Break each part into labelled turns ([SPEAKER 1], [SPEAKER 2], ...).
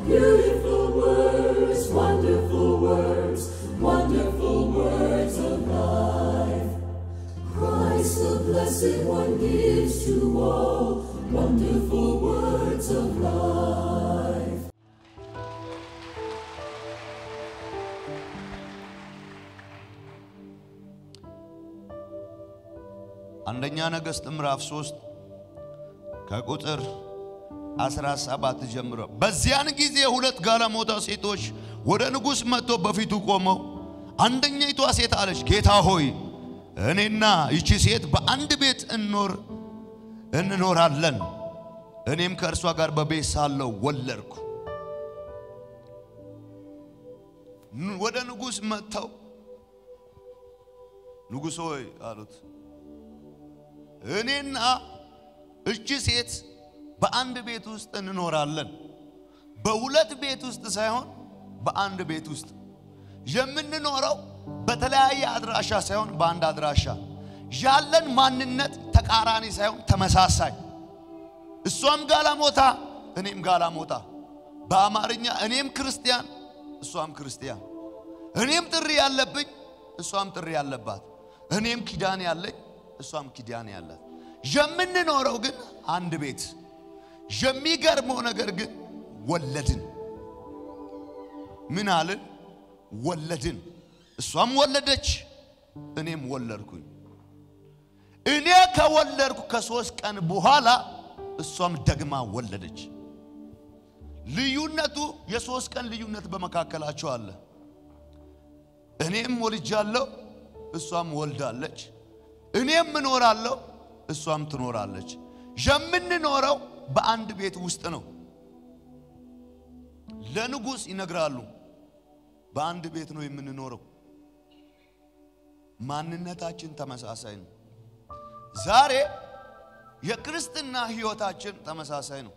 [SPEAKER 1] Beautiful words, wonderful words, wonderful words of life. Christ the Blessed One gives to all wonderful words of life.
[SPEAKER 2] አንደኛ ነገሥት ምዕራፍ 3 ከቁጥር 17 ጀምሮ በዚያን ጊዜ ሁለት ጋለሞታ ሴቶች ወደ ንጉሥ መጥቶ በፊቱ ቆመው አንደኛይቷ ሴት አለች፣ ጌታ ሆይ እኔና ይቺ ሴት በአንድ ቤት እንኖር እንኖራለን። እኔም ከእርሷ ጋር በቤት ሳለሁ ወለድኩ። ን- ወደ ንጉሥ መጥተው ንጉሥ ሆይ አሉት እኔና እቺ ሴት በአንድ ቤት ውስጥ እንኖራለን። በሁለት ቤት ውስጥ ሳይሆን በአንድ ቤት ውስጥ የምንኖረው በተለያየ አድራሻ ሳይሆን በአንድ አድራሻ ያለን ማንነት ተቃራኒ ሳይሆን ተመሳሳይ። እሷም ጋላሞታ እኔም ጋላሞታ፣ በአማርኛ እኔም ክርስቲያን እሷም ክርስቲያን፣ እኔም ጥሪ ያለብኝ እሷም ጥሪ ያለባት፣ እኔም ኪዳን ያለኝ እሷም ኪዳን ያላት፣ የምንኖረው ግን አንድ ቤት። የሚገርመው ነገር ግን ወለድን። ምን አልን? ወለድን። እሷም ወለደች፣ እኔም ወለድኩኝ። እኔ ከወለድኩ ከሶስት ቀን በኋላ እሷም ደግማ ወለደች። ልዩነቱ የሶስት ቀን ልዩነት በመካከላቸው አለ። እኔም ወልጃለሁ፣ እሷም ወልዳለች። እኔም እኖራለሁ፣ እሷም ትኖራለች። የምንኖረው በአንድ ቤት ውስጥ ነው። ለንጉሥ ይነግራሉ። በአንድ ቤት ነው የምንኖረው። ማንነታችን ተመሳሳይ ነው። ዛሬ የክርስትና ሕይወታችን ተመሳሳይ ነው።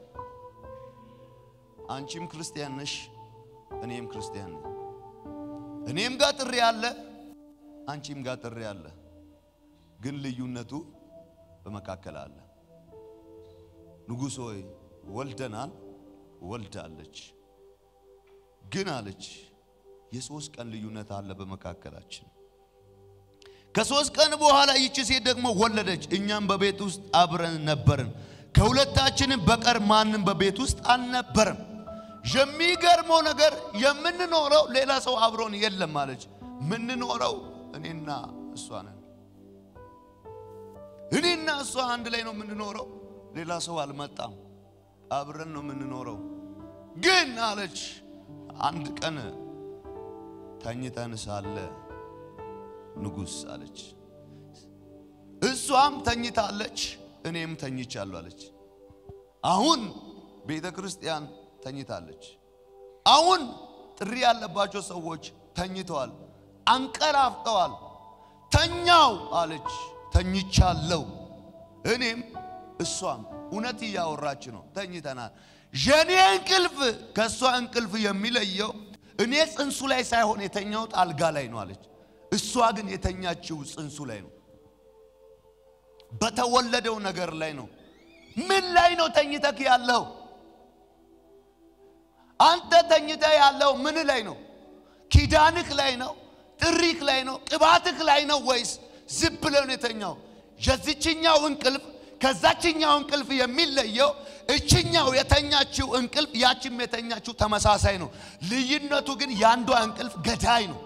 [SPEAKER 2] አንቺም ክርስቲያን ነሽ፣ እኔም ክርስቲያን ነኝ። እኔም ጋር ጥሪ አለ፣ አንቺም ጋር ጥሪ አለ። ግን ልዩነቱ በመካከል አለ። ንጉሥ ሆይ ወልደናል፣ ወልዳለች። ግን አለች የሶስት ቀን ልዩነት አለ በመካከላችን። ከሶስት ቀን በኋላ ይቺ ሴት ደግሞ ወለደች። እኛም በቤት ውስጥ አብረን ነበርን። ከሁለታችንም በቀር ማንም በቤት ውስጥ አልነበረም። የሚገርመው ነገር የምንኖረው ሌላ ሰው አብሮን የለም አለች። የምንኖረው እኔና እሷ ነን። እኔና እሷ አንድ ላይ ነው የምንኖረው። ሌላ ሰው አልመጣም። አብረን ነው የምንኖረው። ግን አለች አንድ ቀን ተኝተን ሳለ ንጉሥ አለች። እሷም ተኝታለች፣ እኔም ተኝቻለሁ አለች። አሁን ቤተ ክርስቲያን ተኝታለች። አሁን ጥሪ ያለባቸው ሰዎች ተኝተዋል፣ አንቀላፍተዋል። ተኛው አለች፣ ተኝቻለሁ። እኔም እሷም እውነት እያወራች ነው፣ ተኝተናል። የኔ እንቅልፍ ከእሷ እንቅልፍ የሚለየው እኔ ጽንሱ ላይ ሳይሆን የተኛሁት አልጋ ላይ ነው አለች። እሷ ግን የተኛችው ጽንሱ ላይ ነው፣ በተወለደው ነገር ላይ ነው። ምን ላይ ነው ተኝተክ ያለው? አንተ ተኝተህ ያለው ምን ላይ ነው? ኪዳንክ ላይ ነው? ጥሪክ ላይ ነው? ቅባትክ ላይ ነው? ወይስ ዝም ብለህ ነው የተኛው? የዚችኛው እንቅልፍ ከዛችኛው እንቅልፍ የሚለየው እችኛው የተኛችው እንቅልፍ ያችም የተኛችው ተመሳሳይ ነው። ልዩነቱ ግን የአንዷ እንቅልፍ ገዳይ ነው።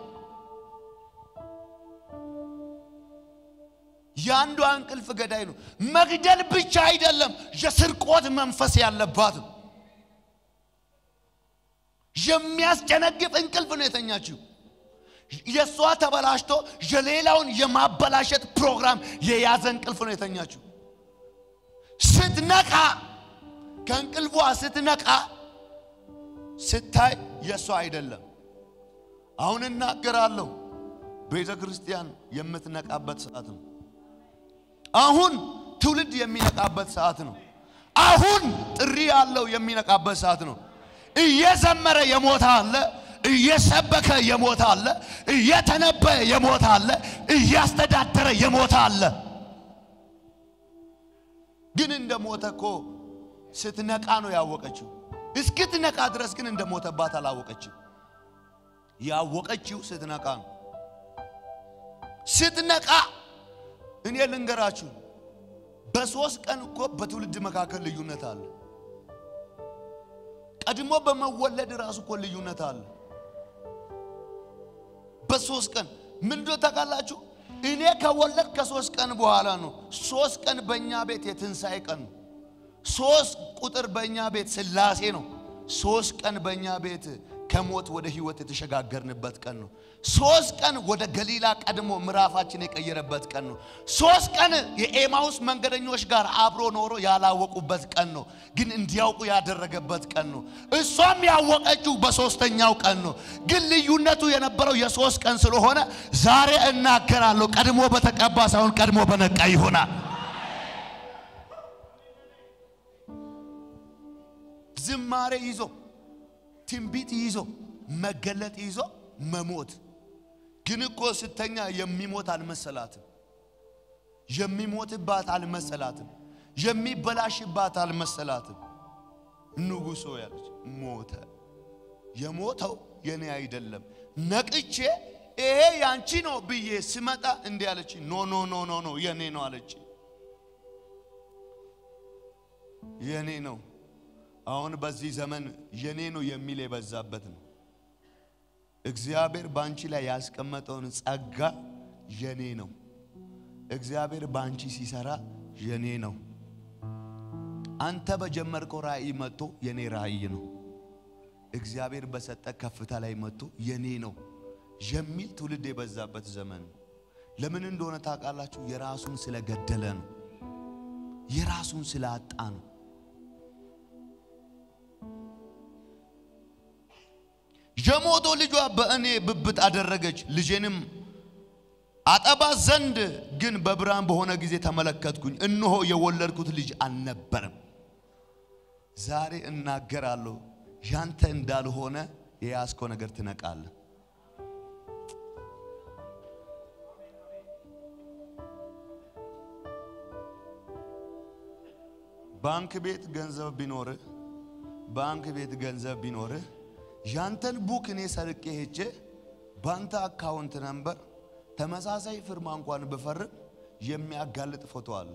[SPEAKER 2] የአንዷ እንቅልፍ ገዳይ ነው። መግደል ብቻ አይደለም፣ የስርቆት መንፈስ ያለባት ነው። የሚያስጨነግፍ እንቅልፍ ነው የተኛችው። የእሷ ተበላሽቶ የሌላውን የማበላሸት ፕሮግራም የያዘ እንቅልፍ ነው የተኛችው። ስትነቃ ከእንቅልፏ ስትነቃ ስታይ የእሷ አይደለም። አሁን እናገራለሁ፣ ቤተ ክርስቲያን የምትነቃበት ሰዓት ነው። አሁን ትውልድ የሚነቃበት ሰዓት ነው። አሁን ጥሪ ያለው የሚነቃበት ሰዓት ነው። እየዘመረ የሞተ አለ፣ እየሰበከ የሞተ አለ፣ እየተነበየ የሞተ አለ፣ እያስተዳደረ የሞተ አለ። ግን እንደ ሞተ እኮ ስትነቃ ነው ያወቀችው። እስክትነቃ ድረስ ግን እንደሞተባት አላወቀችም። ያወቀችው ስትነቃ ነው። ስትነቃ እኔ ልንገራችሁ፣ በሶስት ቀን እኮ በትውልድ መካከል ልዩነት አለ። ቀድሞ በመወለድ ራሱ እኮ ልዩነት አለ። በሶስት ቀን ምንድነው ታውቃላችሁ? እኔ ከወለድ ከሶስት ቀን በኋላ ነው። ሶስት ቀን በእኛ ቤት የትንሣኤ ቀን ነው። ሶስት ቁጥር በእኛ ቤት ስላሴ ነው። ሶስት ቀን በእኛ ቤት ከሞት ወደ ህይወት የተሸጋገርንበት ቀን ነው። ሶስት ቀን ወደ ገሊላ ቀድሞ ምዕራፋችን የቀየረበት ቀን ነው። ሶስት ቀን የኤማውስ መንገደኞች ጋር አብሮ ኖሮ ያላወቁበት ቀን ነው፣ ግን እንዲያውቁ ያደረገበት ቀን ነው። እሷም ያወቀችው በሶስተኛው ቀን ነው። ግን ልዩነቱ የነበረው የሶስት ቀን ስለሆነ ዛሬ እናገራለሁ፣ ቀድሞ በተቀባ ሳይሆን ቀድሞ በነቃ ይሆናል። ዝማሬ ይዞ ትንቢት ይዞ መገለጥ ይዞ መሞት ግን እኮ ስተኛ የሚሞት አልመሰላትም። የሚሞትባት አልመሰላትም። የሚበላሽባት አልመሰላትም። ንጉሶ ያለች ሞተ። የሞተው የኔ አይደለም። ነቅቼ ይሄ ያንቺ ነው ብዬ ስመጣ እንዲህ አለች። ኖ ኖ ኖ ኖ ኖ የኔ ነው አለች። የኔ ነው አሁን በዚህ ዘመን የኔ ነው የሚል የበዛበት ነው። እግዚአብሔር በአንቺ ላይ ያስቀመጠውን ጸጋ የኔ ነው። እግዚአብሔር በአንቺ ሲሰራ የኔ ነው። አንተ በጀመርከው ራእይ መጥቶ የኔ ራእይ ነው። እግዚአብሔር በሰጠ ከፍታ ላይ መጥቶ የኔ ነው የሚል ትውልድ የበዛበት ዘመን ነው። ለምን እንደሆነ ታውቃላችሁ? የራሱን ስለገደለ ነው። የራሱን ስላጣ ነው። የሞቶ ልጇ በእኔ ብብት አደረገች፣ ልጄንም አጠባ ዘንድ ግን በብርሃን በሆነ ጊዜ ተመለከትኩኝ፣ እነሆ የወለድኩት ልጅ አልነበረም። ዛሬ እናገራለሁ፣ ያንተ እንዳልሆነ የያዝከው ነገር ትነቃለህ። ባንክ ቤት ገንዘብ ቢኖርህ ባንክ ቤት ገንዘብ ቢኖርህ ያንተን ቡክ እኔ ሰርቄ ሄጄ ባንተ አካውንት ነምበር ተመሳሳይ ፍርማ እንኳን ብፈርም የሚያጋልጥ ፎቶ አለ።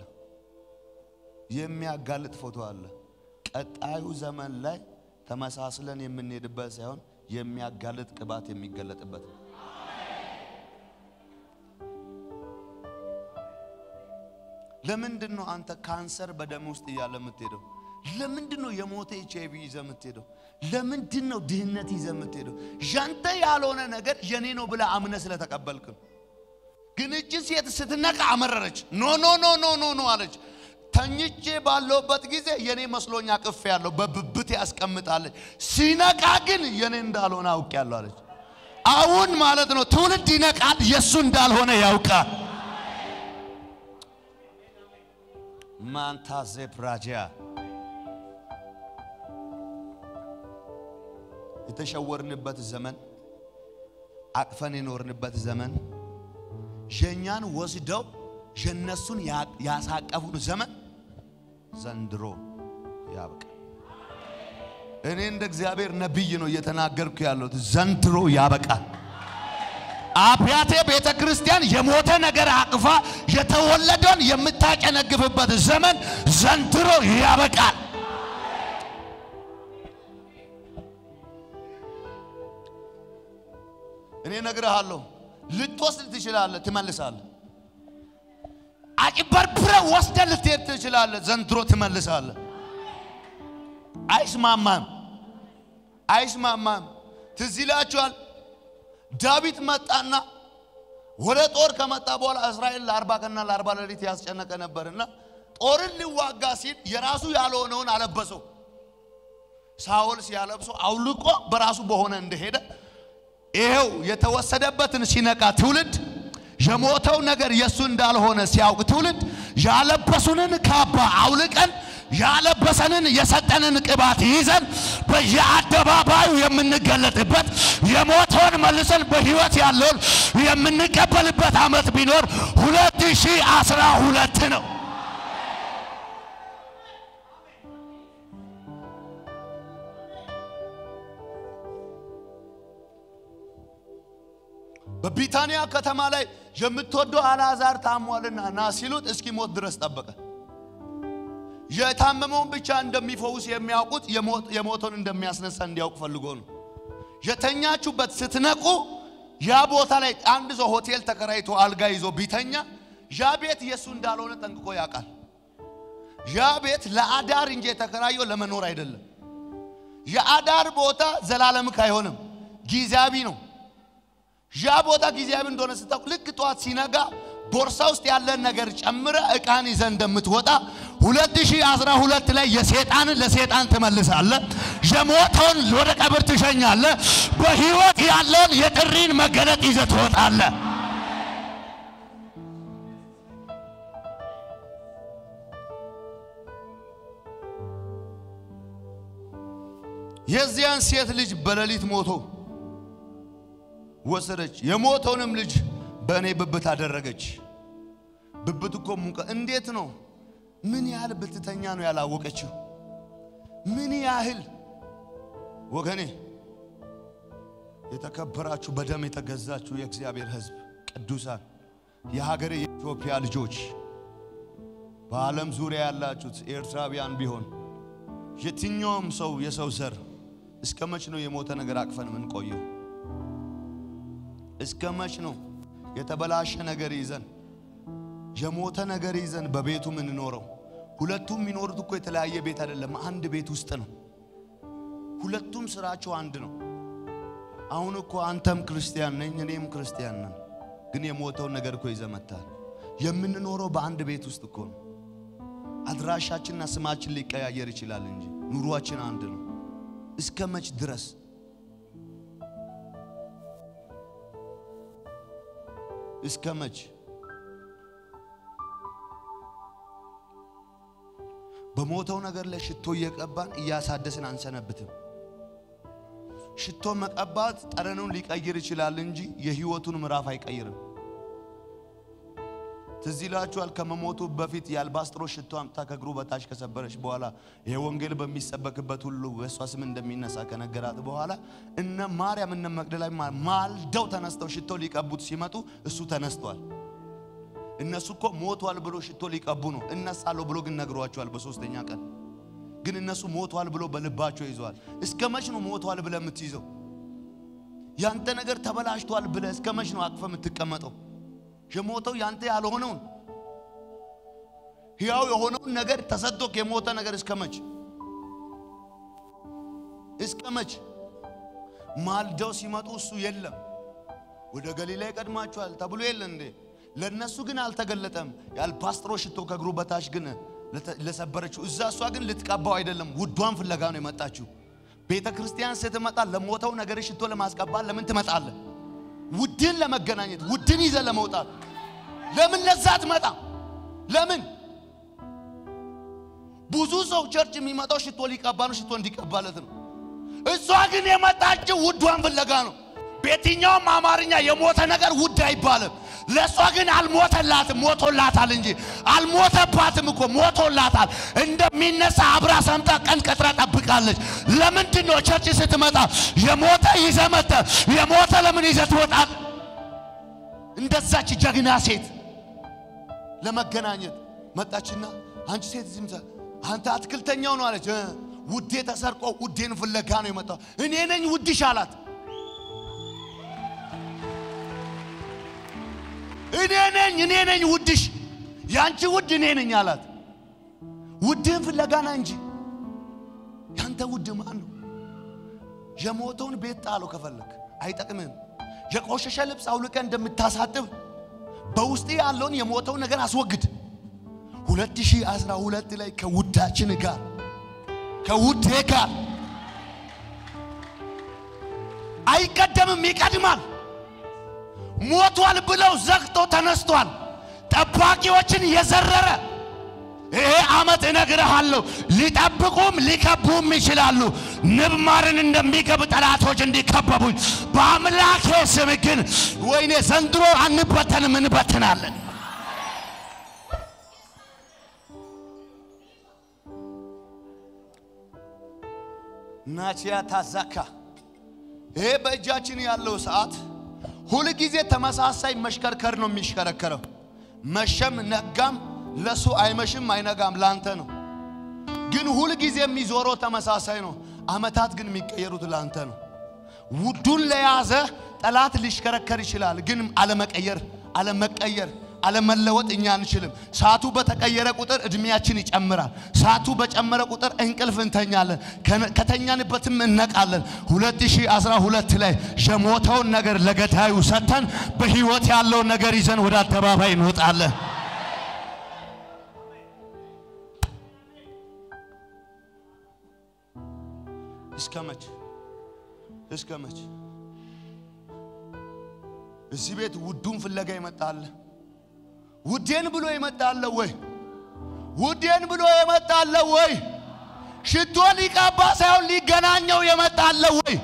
[SPEAKER 2] የሚያጋልጥ ፎቶ አለ። ቀጣዩ ዘመን ላይ ተመሳስለን የምንሄድበት ሳይሆን የሚያጋልጥ ቅባት የሚገለጥበት ነው። ለምንድን ነው አንተ ካንሰር በደም ውስጥ እያለ የምትሄደው? ለምንድን ነው የሞተ ኤች አይቪ ይዘህ የምትሄደው? ለምንድን ነው ድህነት ይዘህ የምትሄደው? ያንተ ያልሆነ ነገር የኔ ነው ብለህ አምነህ ስለተቀበልክ ነው። ግን እቺ ሴት ስትነቃ አመረረች። ኖ ኖ ኖ ኖ ኖ ኖ አለች። ተኝቼ ባለውበት ጊዜ የኔ መስሎኛ ቅፍ ያለው በብብት ያስቀምጣለች። ሲነቃ ግን የኔ እንዳልሆነ አውቄያለሁ አለች። አሁን ማለት ነው ትውልድ ይነቃል፣ የእሱ እንዳልሆነ ያውቃል። ማንታ ዜፕራጂያ የተሸወርንበት ዘመን አቅፈን የኖርንበት ዘመን የእኛን ወስደው የነሱን ያሳቀፉን ዘመን ዘንድሮ ያብቃ። እኔ እንደ እግዚአብሔር ነቢይ ነው እየተናገርኩ ያለሁት። ዘንድሮ ያበቃል። አብያቴ ቤተ ክርስቲያን የሞተ ነገር አቅፋ የተወለደውን የምታጨነግፍበት ዘመን ዘንድሮ ያበቃል። እኔ እነግርሃለሁ፣ ልትወስድ ትችላለህ፣ ትመልሳለህ። አጭበርብረህ ወስደህ ልትሄድ ትችላለህ፣ ዘንድሮ ትመልሳለህ። አይስማማም፣ አይስማማም። ትዝ ይላችኋል ዳዊት መጣና ወደ ጦር ከመጣ በኋላ እስራኤል ለአርባ ቀንና ለአርባ ሌሊት ያስጨነቀ ነበርና ጦርን ሊዋጋ ሲል የራሱ ያልሆነውን አለበሰው። ሳኦል ሲያለብሰው አውልቆ በራሱ በሆነ እንደሄደ ይሄው የተወሰደበትን ሲነቃ ትውልድ የሞተው ነገር የእሱ እንዳልሆነ ሲያውቅ ትውልድ ያለበሱንን ካባ አውልቀን ያለበሰንን የሰጠንን ቅባት ይዘን በየአደባባዩ የምንገለጥበት የሞተውን መልሰን በሕይወት ያለውን የምንቀበልበት ዓመት ቢኖር ሁለት ሺህ አስራ ሁለት ነው። በቢታንያ ከተማ ላይ የምትወደው አልዓዛር ታሟልና ና ሲሉት እስኪሞት ድረስ ጠበቀ። የታመመውን ብቻ እንደሚፈውስ የሚያውቁት የሞተውን እንደሚያስነሳ እንዲያውቅ ፈልጎ ነው። የተኛችሁበት ስትነቁ ያ ቦታ ላይ አንድ ሰው ሆቴል ተከራይቶ አልጋ ይዞ ቢተኛ ያ ቤት የእሱ እንዳልሆነ ጠንቅቆ ያውቃል። ያ ቤት ለአዳር እንጂ የተከራየው ለመኖር አይደለም። የአዳር ቦታ ዘላለምክ አይሆንም፣ ጊዜያዊ ነው። ያ ቦታ ጊዜያዊ እንደሆነ ስታውቅ ልክ ጠዋት ሲነጋ ቦርሳ ውስጥ ያለን ነገር ጨምረ እቃን ይዘ እንደምትወጣ 2012 ላይ የሴጣንን ለሴጣን ትመልሳለ፣ የሞተውን ወደ ቀብር ትሸኛለ፣ በህይወት ያለውን የጥሪን መገለጥ ይዘ ትወጣለ። የዚያን ሴት ልጅ በሌሊት ሞቶ ወሰደች። የሞተውንም ልጅ በእኔ ብብት አደረገች። ብብት እኮ ሙቀ እንዴት ነው? ምን ያህል ብትተኛ ነው ያላወቀችው? ምን ያህል ወገኔ፣ የተከበራችሁ በደም የተገዛችሁ የእግዚአብሔር ሕዝብ ቅዱሳን፣ የሀገሬ የኢትዮጵያ ልጆች፣ በዓለም ዙሪያ ያላችሁት ኤርትራውያን ቢሆን የትኛውም ሰው የሰው ዘር እስከ መች ነው የሞተ ነገር አቅፈን ምን ቆየው? እስከ መች ነው የተበላሸ ነገር ይዘን የሞተ ነገር ይዘን በቤቱ የምንኖረው? ሁለቱም የሚኖሩት እኮ የተለያየ ቤት አይደለም፣ አንድ ቤት ውስጥ ነው። ሁለቱም ስራቸው አንድ ነው። አሁን እኮ አንተም ክርስቲያን ነኝ እኔም ክርስቲያን ነን፣ ግን የሞተውን ነገር እኮ ይዘህ መጥተሃል። የምንኖረው በአንድ ቤት ውስጥ እኮ ነው። አድራሻችንና ስማችን ሊቀያየር ይችላል እንጂ ኑሯችን አንድ ነው። እስከ መች ድረስ እስከ መች በሞተው ነገር ላይ ሽቶ እየቀባን እያሳደስን አንሰነብትም። ሽቶ መቀባት ጠረኑን ሊቀይር ይችላል እንጂ የህይወቱን ምዕራፍ አይቀይርም። ትዝ ይላችኋል። ከመሞቱ በፊት የአልባስጥሮስ ሽቶ አምጥታ ከእግሩ በታች ከሰበረች በኋላ ይሄ ወንጌል በሚሰበክበት ሁሉ በእሷ ስም እንደሚነሳ ከነገራት በኋላ እነ ማርያም እነ መግደላዊ ማልደው ተነስተው ሽቶ ሊቀቡት ሲመጡ እሱ ተነስቷል። እነሱ እኮ ሞቷል ብሎ ሽቶ ሊቀቡ ነው። እነሳለሁ ብሎ ግን ነግሯቸዋል በሶስተኛ ቀን። ግን እነሱ ሞቷል ብሎ በልባቸው ይዘዋል። እስከ መች ነው ሞቷል ብለ የምትይዘው? ያንተ ነገር ተበላሽቷል ብለ እስከ መች ነው አቅፈ የምትቀመጠው? የሞተው ያንተ ያልሆነውን ሕያው የሆነውን ነገር ተሰጥቶክ የሞተ ነገር እስከ መች እስከ መች? ማልደው ሲመጡ እሱ የለም ወደ ገሊላ ይቀድማችኋል ተብሎ የለ እንዴ? ለነሱ ግን አልተገለጠም። የአልባስጥሮስ ሽቶ ከእግሩ በታች ግን ለሰበረችው እዛ እሷ ግን ልትቀባው አይደለም፣ ውዷን ፍለጋ ነው የመጣችው። ቤተ ክርስቲያን ስትመጣ ለሞተው ነገር ሽቶ ለማስቀባት ለምን ትመጣለህ? ውድን ለመገናኘት ውድን ይዘ ለመውጣት ለምን ለዛ ትመጣ? ለምን ብዙ ሰው ቸርች የሚመጣው ሽቶ ሊቀባ ነው፣ ሽቶ እንዲቀባለት ነው። እሷ ግን የመጣችው ውዷን ፍለጋ ነው። በየትኛውም አማርኛ የሞተ ነገር ውድ አይባልም። ለእሷ ግን አልሞተላትም፣ ሞቶላታል እንጂ አልሞተባትም እኮ ሞቶላታል። እንደሚነሳ አብራ ሰምታ ቀን ቀጥራ ጠብቃለች። ለምንድን ነው ቸርች ስትመጣ የሞተ ይዘህ መጥተህ የሞተ ለምን ይዘህ ትወጣል? እንደዛች ጀግና ሴት ለመገናኘት መጣችና አንቺ ሴት ዝም አንተ አትክልተኛው ነው አለች። ውዴ ተሰርቆ ውዴን ፍለጋ ነው የመጣው። እኔ ነኝ ውድሽ አላት። እኔ ነኝ እኔ ነኝ ውድሽ፣ ያንቺ ውድ እኔ ነኝ አላት። ውድህን ፍለጋና እንጂ ያንተ ውድ ማን ነው? የሞተውን ቤት ጣለው ከፈለክ አይጠቅምህም። የቆሸሸ ልብስ አውልቀ እንደምታሳጥብ በውስጥ ያለውን የሞተውን ነገር አስወግድ። 2012 ላይ ከውዳችን ጋር ከውዴ ጋር አይቀደምም፣ ይቀድማል። ሞቷል ብለው ዘግቶ ተነስቷል። ጠባቂዎችን የዘረረ ይሄ ዓመት እነግርሃለሁ፣ ሊጠብቁም ሊከቡም ይችላሉ። ንብ ማርን እንደሚከብ ጠላቶች እንዲከበቡኝ በአምላኬ ስም ግን ወይኔ ዘንድሮ አንበተንም፣ እንበትናለን። ናቺያ ታዛካ ይሄ በእጃችን ያለው ሰዓት ሁል ጊዜ ተመሳሳይ መሽከርከር ነው የሚሽከረከረው። መሸም ነጋም ለሱ አይመሽም አይነጋም ላንተ ነው። ግን ሁል ጊዜ የሚዞረው ተመሳሳይ ነው። አመታት ግን የሚቀየሩት ላንተ ነው። ውዱን ለያዘ ጠላት ሊሽከረከር ይችላል። ግን አለመቀየር፣ አለመቀየር፣ አለመለወጥ እኛ አንችልም። ሰዓቱ በተቀየረ ቁጥር እድሜያችን ይጨምራል። ሰዓቱ በጨመረ ቁጥር እንቅልፍ እንተኛለን፣ ከተኛንበትም እነቃለን። 2012 ላይ የሞተውን ነገር ለገዳዩ ሰጥተን በህይወት ያለውን ነገር ይዘን ወደ አደባባይ እንወጣለን። እስከ መች እስከ መች እዚህ ቤት ውዱን ፍለጋ ይመጣል? ውዴን ብሎ ይመጣል ወይ? ውዴን ብሎ ይመጣል ወይ? ሽቶ ሊቀባ ሳይሆን ሊገናኘው የመጣለ ወይ?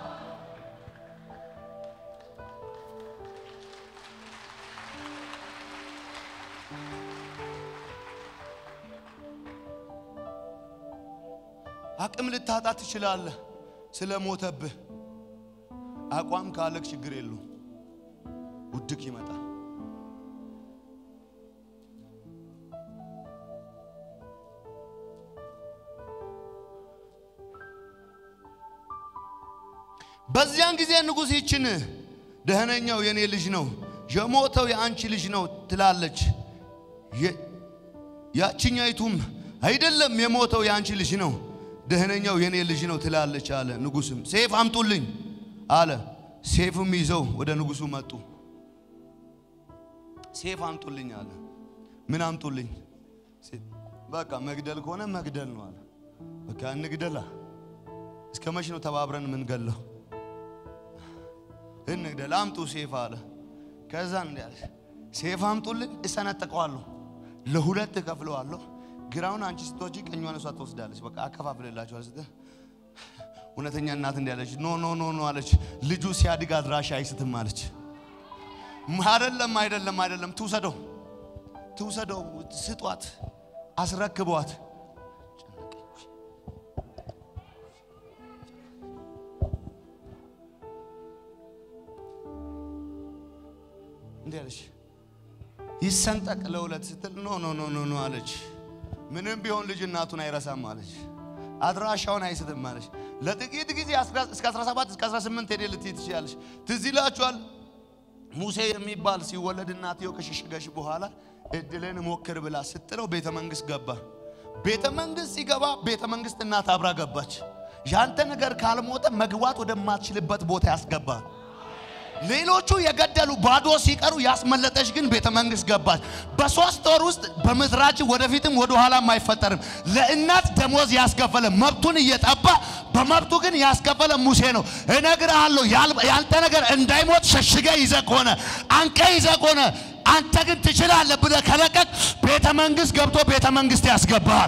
[SPEAKER 2] አቅም ልታጣ ትችላለህ ስለ ሞተብህ። አቋም ካለክ ችግር የለውም። ውድቅ ይመጣል። በዚያን ጊዜ ንጉሥ ይችን ደህነኛው የኔ ልጅ ነው፣ የሞተው የአንቺ ልጅ ነው ትላለች። ያችኛይቱም አይደለም የሞተው የአንቺ ልጅ ነው፣ ደህነኛው የኔ ልጅ ነው ትላለች አለ። ንጉሥም ሴፍ አምጡልኝ አለ። ሴፍም ይዘው ወደ ንጉሡ መጡ። ሴፍ አምጡልኝ አለ። ምን አምጡልኝ? በቃ መግደል ከሆነ መግደል ነው አለ። በቃ እንግደላ። እስከ መች ነው ተባብረን የምንገለው? እንግደል። አምጡ ሴፍ አለ። ከዛ እንዲህ አለ፣ ሴፍ አምጡልኝ፣ እሰነጥቀዋለሁ፣ ለሁለት እከፍለዋለሁ። ግራውን አንቺ ስትወጪ ቀኟን እሷ ትወስዳለች። በቃ አከፋፍልላችኋል ስትል እውነተኛ እናት እንዲያለች ኖ ኖ ኖ ኖ አለች። ልጁ ሲያድግ አድራሻ አይስትም አለች። አይደለም አይደለም አይደለም፣ ትውሰደው ትውሰደው፣ ስጧት፣ አስረክቧት። እንዲህ አለች። ይሰንጠቅ ለሁለት ስትል ኖ ኖ ኖ ኖ ኖ አለች። ምንም ቢሆን ልጅ እናቱን አይረሳም አለች። አድራሻውን አይስትም አለች። ለጥቂት ጊዜ እስከ 17 እስከ 18 ሄደ ልትይ ትችላለች። ትዝ ይላችኋል ሙሴ የሚባል ሲወለድ እናትየው ከሸሸገሽ በኋላ እድልን ሞክር ብላ ስትለው ቤተ መንግስት ገባ። ቤተ መንግስት ሲገባ ቤተ መንግስት እናት አብራ ገባች። ያንተ ነገር ካልሞተ መግባት ወደማትችልበት ቦታ ያስገባል። ሌሎቹ የገደሉ ባዶ ሲቀሩ ያስመለጠች ግን ቤተ መንግስት ገባች። በሶስት ወር ውስጥ በምድራችን ወደፊትም ወደ ኋላም አይፈጠርም። ለእናት ደሞዝ ያስከፈለ መብቱን እየጠባ በመብቱ ግን ያስከፈለ ሙሴ ነው። እነግርሃለሁ ያንተ ነገር እንዳይሞት ሸሽገ ይዘ ከሆነ አንቀ ይዘ ከሆነ አንተ ግን ትችላለህ ብለህ ከለቀቅ ቤተ መንግስት ገብቶ ቤተ መንግስት ያስገባሃል።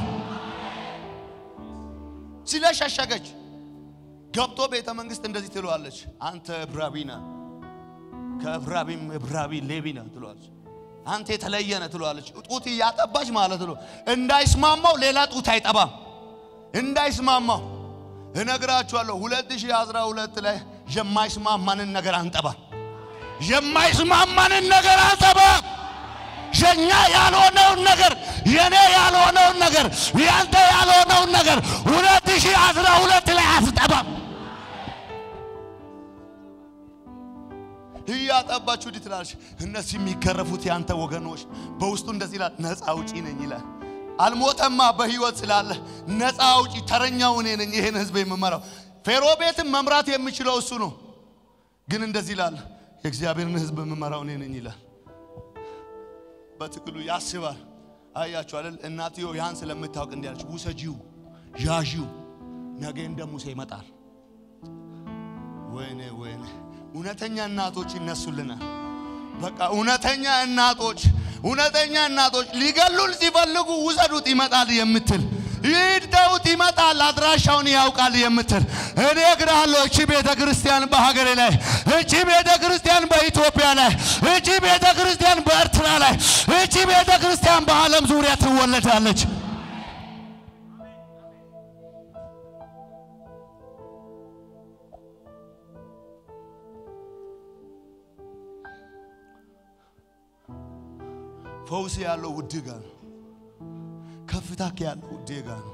[SPEAKER 2] ስለሸሸገች ገብቶ ቤተ መንግስት እንደዚህ ትለዋለች፣ አንተ እብራዊ ነህ ከእብራቢም እብራቢ ሌቢ ነህ ትለዋለች። አንተ የተለየ ነህ ትለዋለች። ጡት እያጠባች ማለት ነው። እንዳይስማማው ሌላ ጡት አይጠባም። እንዳይስማማው እነግራችኋለሁ። 2012 ላይ የማይስማማንን ነገር አንጠባ። የማይስማማንን ነገር አንጠባ። የኛ ያልሆነውን ነገር የኔ ያልሆነውን ነገር ያንተ ያልሆነውን ነገር 2012 ላይ አትጠባም። እያጠባችሁ እንዲህ ትላለች። እነዚህ የሚገረፉት ያንተ ወገኖች በውስጡ እንደዚህ ይላል፣ ነፃ አውጪ ነኝ ይላል። አልሞተማ በህይወት ስላለ ነፃ አውጪ ተረኛው እኔ ነኝ፣ ይሄን ህዝብ የምመራው። ፌሮ ቤትም መምራት የሚችለው እሱ ነው። ግን እንደዚህ ይላል፣ የእግዚአብሔርን ህዝብ የምመራው እኔ ነኝ ይላል። በትክሉ ያስባል። አያችሁ አይደል? እናትዮ ያን ስለምታውቅ እንዲያለች፣ ውሰጂው፣ ያዢው፣ ነገ እንደ ሙሴ ይመጣል። ወይኔ ወይኔ እውነተኛ እናቶች ይነሱልናል። በቃ እውነተኛ እናቶች እውነተኛ እናቶች ሊገሉን ሲፈልጉ ውሰዱት ይመጣል የምትል ይድተውት ይመጣል አድራሻውን ያውቃል የምትል እኔ እግራለሁ። እቺ ቤተ ክርስቲያን በሀገሬ ላይ፣ እቺ ቤተ ክርስቲያን በኢትዮጵያ ላይ፣ እቺ ቤተ ክርስቲያን በኤርትራ ላይ፣ እቺ ቤተ ክርስቲያን በዓለም ዙሪያ ትወለዳለች። ፈውስ ያለው ውድ ጋ ነው። ከፍታ ያለው ውድ ጋ ነው።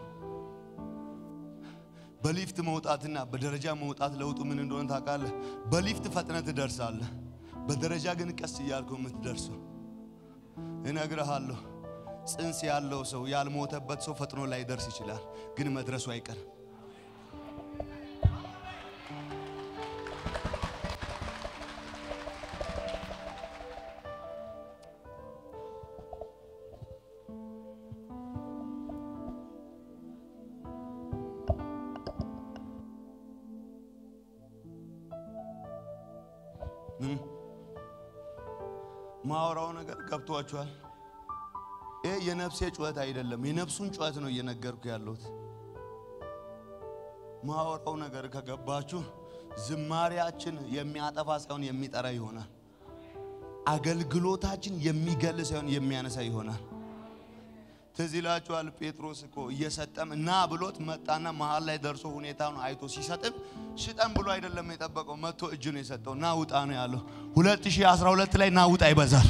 [SPEAKER 2] በሊፍት መውጣትና በደረጃ መውጣት ለውጡ ምን እንደሆነ ታውቃለህ? በሊፍት ፈጥነት ትደርሳለህ። በደረጃ ግን ቀስ እያልኩ የምትደርሰው እነግርሃለሁ። ጽንስ ያለው ሰው ያልሞተበት ሰው ፈጥኖ ላይ ደርስ ይችላል፣ ግን መድረሱ አይቀርም። ማወራው ነገር ገብቷችኋል? ይህ የነፍሴ ጩኸት አይደለም፣ የነፍሱን ጩኸት ነው እየነገርኩ ያለሁት። ማወራው ነገር ከገባችሁ ዝማሪያችን የሚያጠፋ ሳይሆን የሚጠራ ይሆናል። አገልግሎታችን የሚገል ሳይሆን የሚያነሳ ይሆናል። ትዝ ይላችኋል፣ ጴጥሮስ እኮ እየሰጠም እና ብሎት መጣና መሀል ላይ ደርሶ ሁኔታውን አይቶ ሲሰጥም ሽጠም ብሎ አይደለም የጠበቀው፣ መጥቶ እጅ ነው የሰጠው። ና ውጣ ነው ያለው። 2012 ላይ ና ውጣ ይበዛል።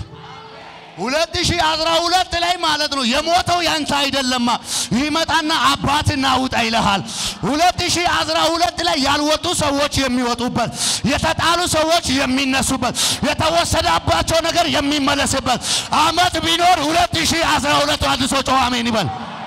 [SPEAKER 2] 2012 ላይ ማለት ነው የሞተው ያንተ አይደለማ። ይመጣና አባት ና ውጣ ይልሃል። 2012 ላይ ያልወጡ ሰዎች የሚወጡበት፣ የተጣሉ ሰዎች የሚነሱበት፣ የተወሰደባቸው ነገር የሚመለስበት አመት ቢኖር 2012 አዲሶ ጨዋ አሜን ይበል።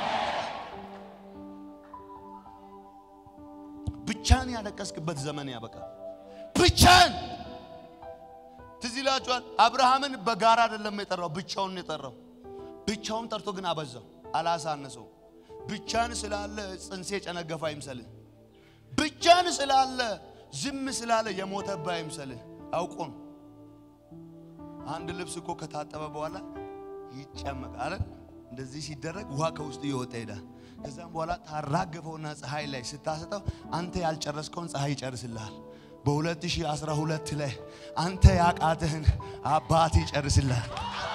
[SPEAKER 2] ብቻን ያለቀስክበት ዘመን ያበቃል። ብቻን ትዝ ይላችኋል። አብርሃምን በጋራ አይደለም የጠራው፣ ብቻውን ነው የጠራው። ብቻውን ጠርቶ ግን አበዛው፣ አላሳነሰው። ብቻን ስላለ ጽንሴ ጨነገፋ አይምሰልህ። ብቻን ስላለ ዝም ስላለ የሞተብህ አይምሰልህ። አውቆ ነው። አንድ ልብስ እኮ ከታጠበ በኋላ ይጨመቃል። እንደዚህ ሲደረግ ውሃ ከውስጡ እየወጣ ይሄዳል። ከዛም በኋላ ታራገፈውና ፀሐይ ላይ ስታሰጠው አንተ ያልጨረስከውን ፀሐይ ይጨርስልሃል። በ2012 ላይ አንተ ያቃትህን አባት ይጨርስልሃል።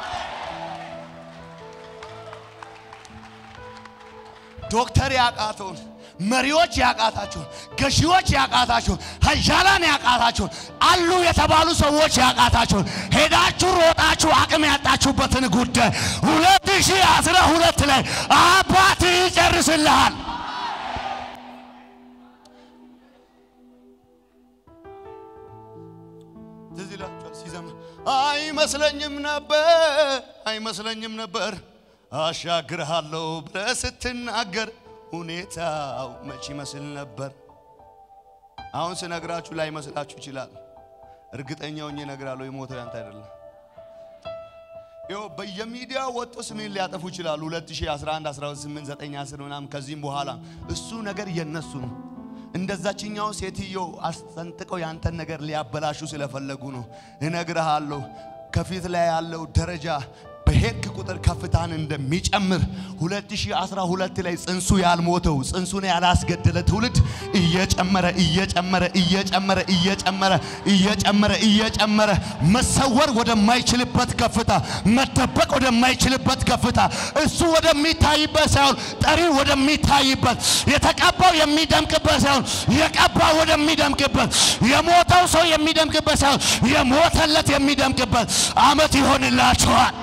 [SPEAKER 2] ዶክተር ያቃተውን፣ መሪዎች ያቃታቸውን፣ ገዢዎች ያቃታቸውን፣ ሀያላን ያቃታቸውን፣ አሉ የተባሉ ሰዎች ያቃታቸውን ሄዳችሁ ሮጣችሁ አቅም ያጣችሁበትን ጉዳይ 2012 ላይ አባት ይጨርስልሃል። ትዝ ይላችኋል ሲዘምር አይመስለኝም ነበር አይመስለኝም ነበር አሻግርሃለሁ ብለህ ስትናገር ሁኔታው መች ይመስል ነበር። አሁን ስነግራችሁ ላይ መስላችሁ ይችላል። እርግጠኛ ሆኜ እነግራለሁ የሞተው ያንተ አይደለም። ይኸው በየሚዲያ ወጥቶ ስሜን ሊያጠፉ ይችላሉ። 2011፣ 18፣ 9፣ 10 ምናምን ከዚህም በኋላ እሱ ነገር የነሱ ነው። እንደዛችኛው ሴትዮ አስጠንጥቀው ያንተን ነገር ሊያበላሹ ስለፈለጉ ነው። እነግርሃለሁ ከፊት ላይ ያለው ደረጃ በሄድክ ቁጥር ከፍታን እንደሚጨምር 2012 ላይ ጽንሱ ያልሞተው ጽንሱን ያላስገደለ ትውልድ እየጨመረ እየጨመረ እየጨመረ እየጨመረ እየጨመረ እየጨመረ መሰወር ወደማይችልበት ከፍታ መደበቅ ወደማይችልበት ከፍታ እሱ ወደሚታይበት ሳይሆን ጠሪው ወደሚታይበት የተቀባው የሚደምቅበት ሳይሆን የቀባው ወደሚደምቅበት የሞተው ሰው የሚደምቅበት ሳይሆን የሞተለት የሚደምቅበት ዓመት ይሆንላችኋል።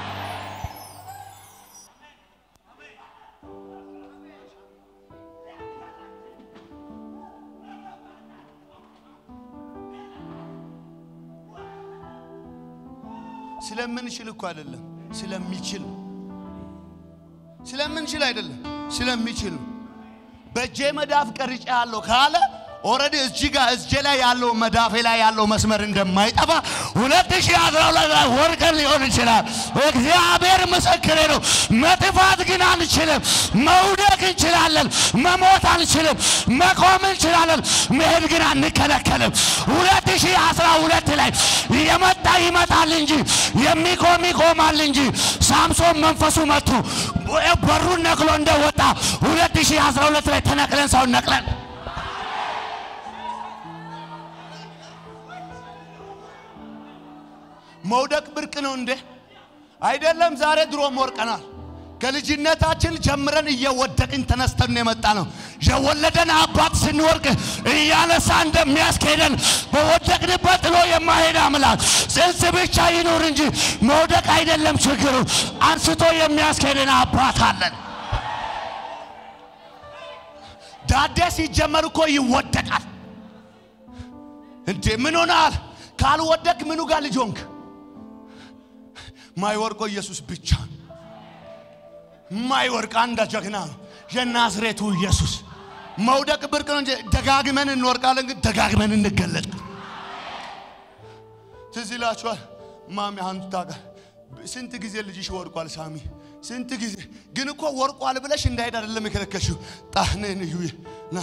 [SPEAKER 2] ስለምንችል እኮ አይደለም፣ ስለሚችል ስለምንችል አይደለም፣ ስለሚችል በእጄ መዳፍ ቀርጬ ያለው ካለ ኦልሬዲ እዚህ ጋር እጄ ላይ ያለው መዳፌ ላይ ያለው መስመር እንደማይጠፋ ሁለት ሺህ አስራ ሁለት ላይ ወርቀን ሊሆን ይችላል። እግዚአብሔር ምስክሬ ነው። መጥፋት ግን አንችልም። መውደቅ እንችላለን። መሞት አንችልም። መቆም እንችላለን። መሄድ ግን አንከለከልም። ሁለት ሺህ አስራ ሁለት ላይ የመጣ ይመጣል እንጂ የሚቆም ይቆማል እንጂ ሳምሶን መንፈሱ መቱ በሩን ነቅሎ እንደወጣ ሁለት ሺህ አስራ ሁለት ላይ ተነቅለን ሰውን ነቅለን መውደቅ ብርቅ ነው እንዴ? አይደለም። ዛሬ ድሮም ወርቀናል። ከልጅነታችን ጀምረን እየወደቅን ተነስተን የመጣ ነው።
[SPEAKER 3] የወለደን አባት ስንወርቅ እያነሳ እንደሚያስኬደን በወደቅንበት ጥሎ የማሄድ አምላክ ጽንስ ብቻ ይኑር እንጂ መውደቅ አይደለም ችግሩ። አንስቶ የሚያስኬደን አባት አለን። ዳዴ ሲጀመር እኮ ይወደቃል እንዴ! ምን ሆናል? ካልወደቅ ምኑ ጋር ልጅ ሆንክ? ማይወርቆ ኢየሱስ ብቻ ነው። ማይወርቅ አንድ ጀግና ነው፣ የናዝሬቱ ኢየሱስ። መውደቅ ብርቅ ነው እንጂ ደጋግመን እንወርቃለን፣ ግን ደጋግመን እንገለጥ። ትዝ ይላችኋል ማሚ አንቱ ታውቃ ስንት ጊዜ ልጅሽ ወርቋል ሳሚ ስንት ጊዜ ግን እኮ ወርቋል ብለሽ እንዳይሄድ አይደለም የከለከልሽው ጣህንን እዩ ና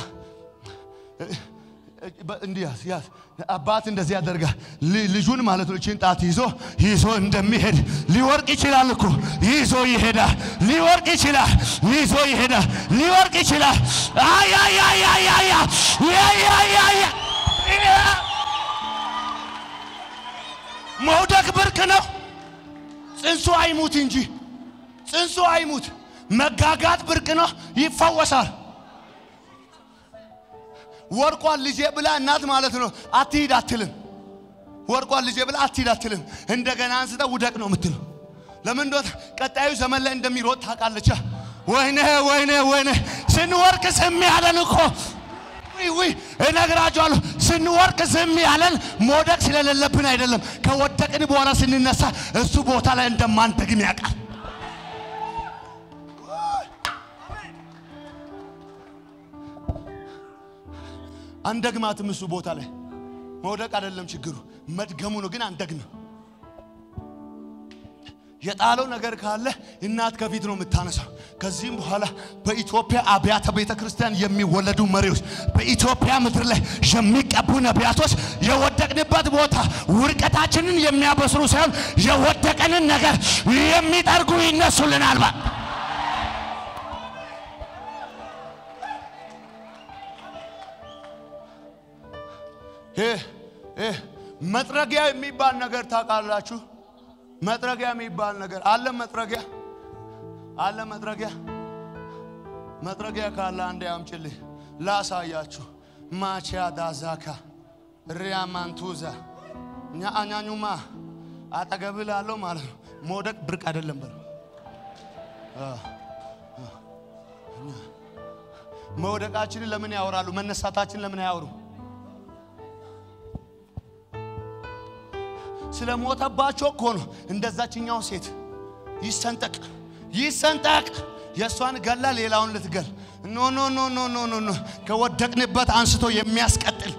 [SPEAKER 3] እንዲህ ያዝ ያዝ አባት እንደዚህ ያደርጋል ል- ልጁን ማለት ነው እቺን ጣት ይዞ ይዞ እንደሚሄድ ሊወርቅ ይችላል እኮ ይዞ ይሄዳል ሊወርቅ ይችላል ይዞ ይሄዳል ሊወርቅ ይችላል አያያያያያ ያያያያ መውደቅ ብርቅ ነው ጽንሱ አይሙት እንጂ ጽንሱ አይሙት መጋጋት ብርቅ ነው ይፈወሳል ወርቋን ልጄ ብላ እናት ማለት ነው አትሂድ አትልም። ወርቋን ልጄ ብላ አትሂድ አትልም። እንደገና አንስተ ውደቅ ነው የምትለው። ለምን እንደሆነ ቀጣዩ ዘመን ላይ እንደሚሮጥ ታውቃለች። ወይኔ ወይኔ ወይኔ ስንወርቅ ዝም ያለን እኮ ውይ ውይ እነግራቸዋለሁ። ስንወርቅ ዝም ያለን መውደቅ ስለሌለብን አይደለም። ከወደቅን በኋላ ስንነሳ እሱ ቦታ ላይ እንደማንደግም ያውቃል። አንደግማትም እሱ ቦታ ላይ መውደቅ አይደለም ችግሩ፣ መድገሙ ነው። ግን አንደግምም። የጣለው ነገር ካለ እናት ከፊት ነው የምታነሳው። ከዚህም በኋላ በኢትዮጵያ አብያተ ቤተ ክርስቲያን የሚወለዱ መሪዎች፣ በኢትዮጵያ ምድር ላይ የሚቀቡ ነቢያቶች የወደቅንበት ቦታ ውድቀታችንን የሚያበስሩ ሳይሆን የወደቀንን ነገር የሚጠርጉ ይነሱልናል። ባ ይህ ይህ መጥረጊያ የሚባል ነገር ታውቃላችሁ? መጥረጊያ የሚባል ነገር አለ። መጥረጊያ አለ። መጥረጊያ መጥረጊያ ካለ አንዴ አምጪልኝ ላሳያችሁ። ማቺያ ዳዛካ ሪያማንቱዛ ኛአኛኙማ አጠገብ ላለው ማለት ነው። መውደቅ ብርቅ አይደለም በለው። መውደቃችንን ለምን ያወራሉ? መነሳታችን ለምን አያወሩ? ስለ ሞተባቸው እኮ ነው። እንደዛችኛው ሴት ይሰንጠቅ ይሰንጠቅ፣ የእሷን ገላ ሌላውን ልትገል። ኖ ኖ ኖ ኖ ኖ ኖ ኖ ከወደቅንበት አንስቶ የሚያስቀጥል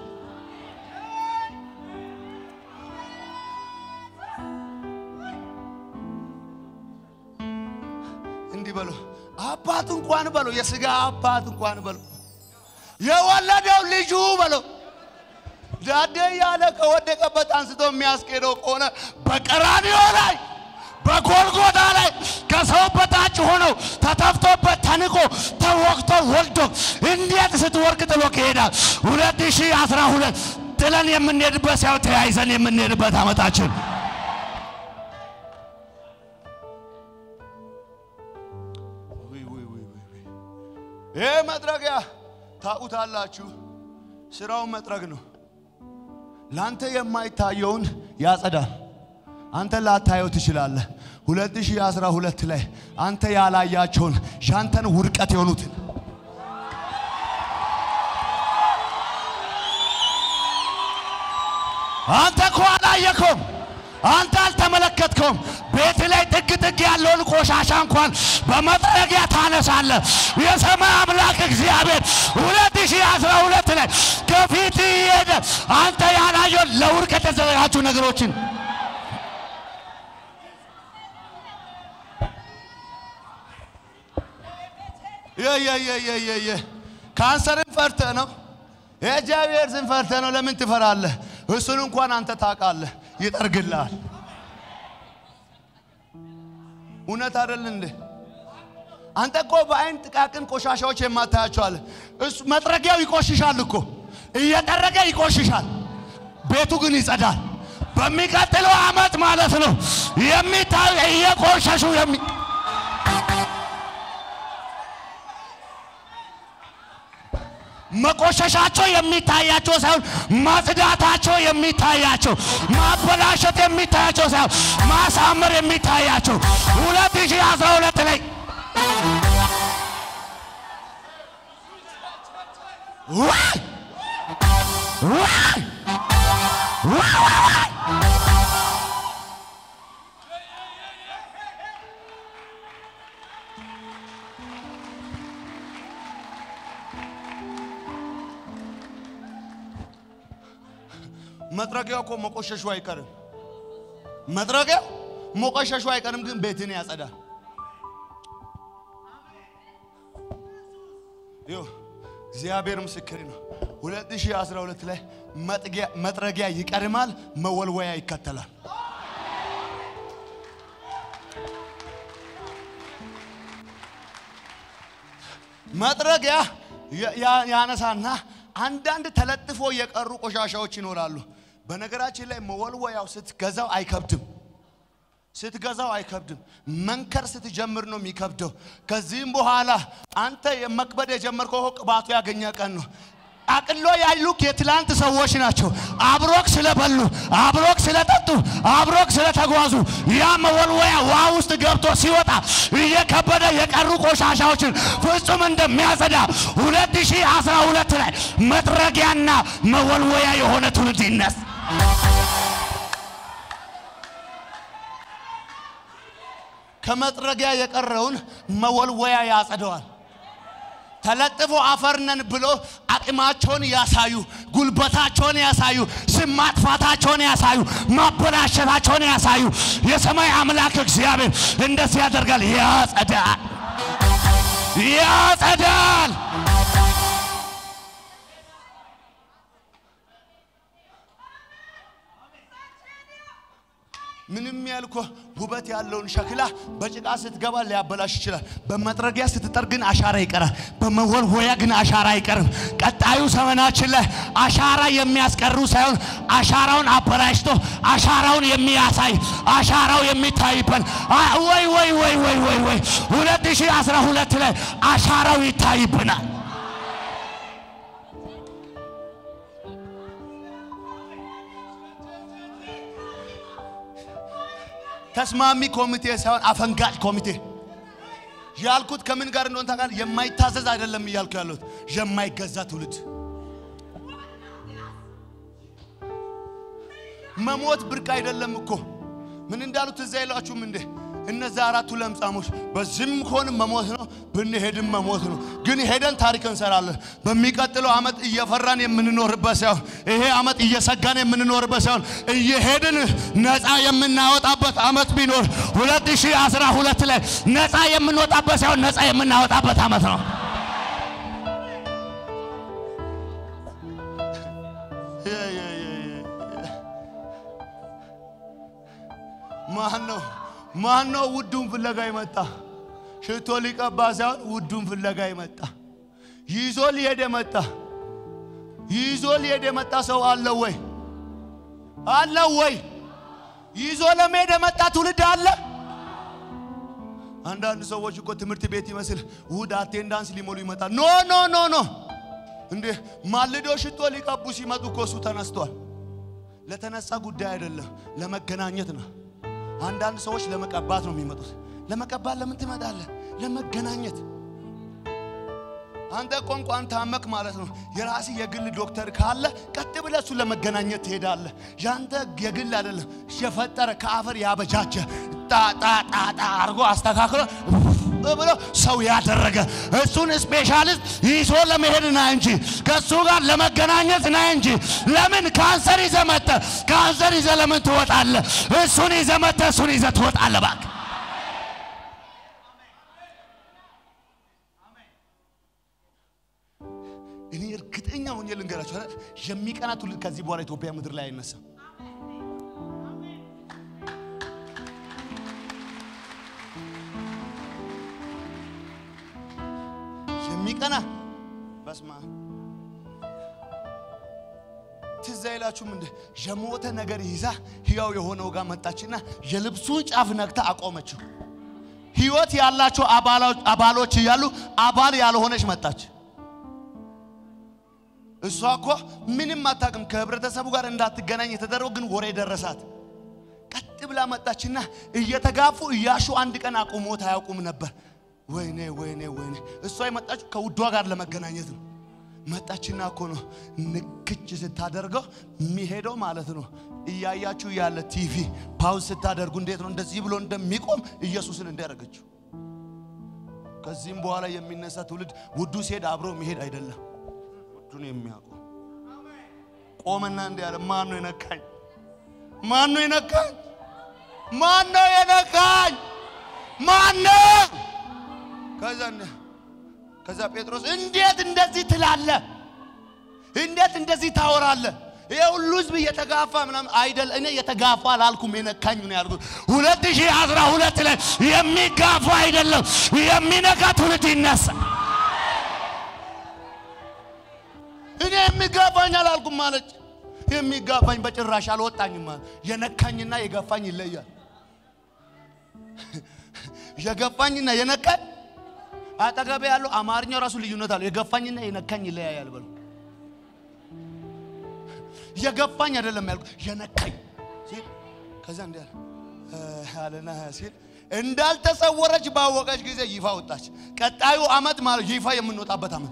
[SPEAKER 3] እንዲህ በሎ አባት እንኳን በሎ የስጋ አባት እንኳን በሎ የወለደው ልጁ በሎ ዳዴ ያለ ከወደቀበት አንስቶ የሚያስኬደው ከሆነ በቀራንዮ ላይ በጎልጎታ ላይ ከሰው በታች ሆኖ ተተፍቶበት ተንቆ ተወቅቶ ወልዶ እንዴት ስትወርቅ ጥሎ ይሄዳል? 2012 ጥለን የምንሄድበት ሳይሆን ተያይዘን የምንሄድበት ዓመታችን ይህ መጥረጊያ ታውቁታላችሁ። ስራውን መጥረግ ነው። ላንተ የማይታየውን ያጸዳል። አንተ ላታየው ትችላለህ። 2012 ላይ አንተ ያላያቸውን ሻንተን ውድቀት የሆኑትን አንተ እኮ አላየከውም። አንተ አልተመለከትከውም። ቤት ላይ ጥግ ጥግ ያለውን ቆሻሻ እንኳን በመጥረጊያ ታነሳለህ። የሰማይ አምላክ እግዚአብሔር 2012 ላይ ከፊት ይሄደ አንተ ያላየውን ለውድቀት የተዘጋጁ ነገሮችን የየየየየ ካንሰርን ፈርተህ ነው የእግዚአብሔር ስም ፈርተህ ነው። ለምን ትፈራለህ? እሱን እንኳን አንተ ታውቃለህ፣ ይጠርግልሃል። እውነት አይደል እንዴ? አንተ እኮ በአይን ጥቃቅን ቆሻሻዎች የማታያቸው አለ። እሱ መጥረጊያው ይቆሽሻል እኮ እየጠረገ ይቆሽሻል፣ ቤቱ ግን ይጸዳል። በሚቀጥለው ዓመት ማለት ነው የሚታዩ እየቆሸሹ የሚ መቆሸሻቸው የሚታያቸው ሳይሆን ማጽዳታቸው የሚታያቸው፣ ማበላሸት የሚታያቸው ሳይሆን ማሳመር የሚታያቸው 2012 ላይ ዋይ ዋይ ዋይ ዋይ መጥረጊያው እኮ መቆሸሹ አይቀርም። መጥረጊያው መቆሸሹ አይቀርም፣ ግን ቤትን ያጸዳል። ይኸው እግዚአብሔር ምስክር ነው። 2012 ላይ መጥጊያ- መጥረጊያ ይቀድማል፣ መወልወያ ይከተላል። መጥረጊያ ያ- ያ- ያነሳና አንዳንድ ተለጥፎ የቀሩ ቆሻሻዎች ይኖራሉ። በነገራችን ላይ መወልወያው ስትገዛው አይከብድም። ስትገዛው አይከብድም። መንከር ስትጀምር ነው የሚከብደው። ከዚህም በኋላ አንተ የመክበድ የጀመርከው ቅባቱ ያገኘ ቀን ነው። አቅሎ ያሉክ የትላንት ሰዎች ናቸው። አብሮክ ስለበሉ፣ አብሮክ ስለጠጡ፣ አብሮክ ስለተጓዙ ያ መወልወያ ውሃ ውስጥ ገብቶ ሲወጣ እየከበደ የቀሩ ቆሻሻዎችን ፍጹም እንደሚያጸዳ 2012 ላይ መጥረጊያና መወልወያ የሆነ ትውልድ ይነስ ከመጥረጊያ የቀረውን መወልወያ ያጸደዋል። ተለጥፎ አፈርነን ብሎ አቅማቸውን ያሳዩ፣ ጉልበታቸውን ያሳዩ፣ ስም ማጥፋታቸውን ያሳዩ፣ ማበላሸታቸውን ያሳዩ። የሰማይ አምላክ እግዚአብሔር እንደዚህ ያደርጋል። ያጸዳል፣ ያጸዳል። ምንም ያልኮ ውበት ያለውን ሸክላ በጭቃ ስትገባ ሊያበላሽ ይችላል። በመጥረጊያ ስትጠር ግን አሻራ ይቀራል። በመወልወያ ግን አሻራ አይቀርም። ቀጣዩ ዘመናችን ላይ አሻራ የሚያስቀሩ ሳይሆን አሻራውን አበላሽቶ አሻራውን የሚያሳይ አሻራው የሚታይበት አ- ወይ ወይ ወይ ወይ ወይ ወይ 2012 ላይ አሻራው ይታይብናል። ተስማሚ ኮሚቴ ሳይሆን አፈንጋጭ ኮሚቴ ያልኩት ከምን ጋር እንደሆነ ታውቃለህ? የማይታዘዝ አይደለም እያልኩ ያለሁት የማይገዛ ትውልድ። መሞት ብርቅ አይደለም እኮ ምን እንዳሉት እዛ አይሏችሁም እንዴ? እነዛ አራቱ ለምጻሞች በዚህም ከሆን መሞት ነው፣ ብንሄድም መሞት ነው። ግን ሄደን ታሪክ እንሰራለን። በሚቀጥለው ዓመት እየፈራን የምንኖርበት ሳይሆን ይሄ ዓመት እየሰጋን የምንኖርበት ሳይሆን እየሄድን ነፃ የምናወጣበት ዓመት ቢኖር 2012 ላይ ነፃ የምንወጣበት ሳይሆን ነፃ የምናወጣበት ዓመት ነው። ማን ነው ማን ነው ውዱን ፍለጋ ይመጣ? ሽቶ ሊቀባ ሳይሆን ውዱን ፍለጋ ይመጣ። ይዞ ሊሄድ የመጣ ይዞ ሊሄድ የመጣ ሰው አለ ወይ? አለ ወይ? ይዞ ለመሄድ የመጣ ትውልድ አለ። አንዳንድ ሰዎች እኮ ትምህርት ቤት ይመስል እሑድ አቴንዳንስ ሊሞሉ ይመጣል። ኖ ኖ ኖ ኖ እንዴ ማልዶ ሽቶ ሊቀቡ ሲመጡ እኮ እሱ ተነስቷል። ለተነሳ ጉዳይ አይደለም፣ ለመገናኘት ነው። አንዳንድ ሰዎች ለመቀባት ነው የሚመጡት። ለመቀባት ለምን ትመጣለህ? ለመገናኘት። አንተ እኮ እንኳን ታመክ ማለት ነው። የራስህ የግል ዶክተር ካለ ቀጥ ብለህ እሱ ለመገናኘት ትሄዳለህ። ያንተ የግል አይደለም፣ የፈጠረ ከአፈር ያበጃጀ ጣጣጣጣ አድርጎ አስተካክሎ ብሎ ሰው ያደረገ እሱን ስፔሻሊስት ይዞ ለመሄድ ና እንጂ ከእሱ ጋር ለመገናኘት ና እንጂ። ለምን ካንሰር ይዘህ መጥተህ ካንሰር ይዘህ ለምን ትወጣለህ? እሱን ይዘህ መጥተህ እሱን ይዘህ ትወጣለህ። እባክህ እኔ እርግጠኛ ሆኜ ልንገራችሁ አይደል፣ የሚቀና ትውልድ ከዚህ በኋላ ኢትዮጵያ ምድር ላይ አይነሳም። የሚቀና በስማ ትዝ አይላችሁም እንደ የሞተ ነገር ይዛ ሕያው የሆነው ጋር መጣችና የልብሱን ጫፍ ነክታ አቆመችው። ሕይወት ያላቸው አባሎች እያሉ አባል ያልሆነች መጣች። እሷ እኮ ምንም አታውቅም። ከህብረተሰቡ ጋር እንዳትገናኝ የተደረገው ግን ወሬ ደረሳት። ቀጥ ብላ መጣችና እየተጋፉ እያሹ አንድ ቀን አቁሞት አያውቁም ነበር። ወይኔ ወይኔ ወይኔ! እሷ የመጣችው ከውዷ ጋር ለመገናኘት ነው። መጣችና እኮ ነው ንክች ስታደርገው የሚሄደው ማለት ነው። እያያችሁ ያለ ቲቪ ፓውዝ ስታደርጉ እንዴት ነው እንደዚህ ብሎ እንደሚቆም ኢየሱስን እንዳያደረገችው። ከዚህም በኋላ የሚነሳ ትውልድ ውዱ ሲሄድ አብሮ የሚሄድ አይደለም። ውዱን የሚያውቁ ቆመና እንዲህ ያለ ማን ነው የነካኝ? ማን ነው የነካኝ? ማን ነው የነካኝ? ማን ነው? ከዛ እንደ- ከዛ ጴጥሮስ እንዴት እንደዚህ ትላለ? እንዴት እንደዚህ ታወራለ? ይሄ ሁሉ ህዝብ እየተጋፋ ምናምን አይደል? እኔ እየተጋፋ አላልኩም፣ የነካኝ ነው ያልኩት። ሁለት ሺህ አስራ ሁለት ላይ የሚጋፋ አይደለም የሚነካ ትውልድ ይነሳ። እኔ የሚጋፋኝ አላልኩም ማለች። የሚጋፋኝ በጭራሽ አልወጣኝም ማለት የነካኝና የገፋኝ ይለያል። የገፋኝና የነካኝ አጠገቤ ያለው አማርኛው ራሱ ልዩነት አለው። የገፋኝና የነካኝ ይለያያል በሉ። የገፋኝ አይደለም ያልኩት የነካኝ ሲል ከዛ እንዲህ አለ እ አለና ሲል እንዳልተሰወረች ባወቀች ጊዜ ይፋ ወጣች። ቀጣዩ አመት ማለት ይፋ የምንወጣበት አመት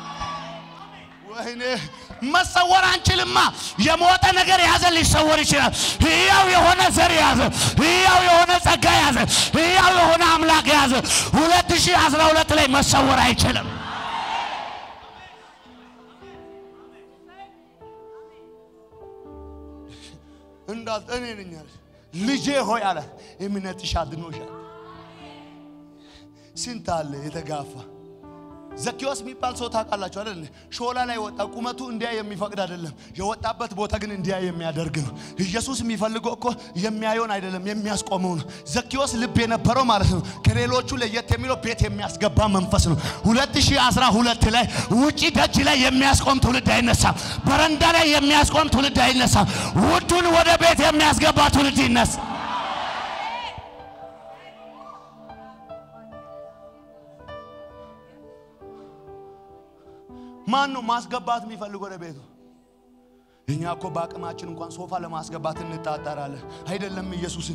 [SPEAKER 3] ወይኔ መሰወር አንችልማ። የሞተ ነገር የያዘ ሊሰወር ይችላል። ህያው የሆነ ዘር የያዘ ህያው የሆነ ጸጋ የያዘ ህያው የሆነ አምላክ የያዘ 2012 ላይ መሰወር አይችልም። እንዳል እኔ ነኝ አለ ልጄ ሆይ አለ እምነትሽ አድኖሻል። ስንት አለ የተጋፋ ዘኪዎስ የሚባል ሰው ታውቃላችሁ አይደል? ሾላ ላይ ወጣ። ቁመቱ እንዲያ የሚፈቅድ አይደለም። የወጣበት ቦታ ግን እንዲያ የሚያደርግ ነው። ኢየሱስ የሚፈልገው እኮ የሚያየውን አይደለም የሚያስቆመው ነው። ዘኪዎስ ልብ የነበረው ማለት ነው። ከሌሎቹ ለየት የሚለው ቤት የሚያስገባ መንፈስ ነው። 2012 ላይ ውጪ ደጅ ላይ የሚያስቆም ትውልድ አይነሳም። በረንዳ ላይ የሚያስቆም ትውልድ አይነሳም። ውዱን ወደ ቤት የሚያስገባ ትውልድ ይነሳ። ማን ነው ማስገባት የሚፈልግ ወደ ቤቱ? እኛ እኮ በአቅማችን እንኳን ሶፋ ለማስገባት እንጣጠራለን። አይደለም ኢየሱስን።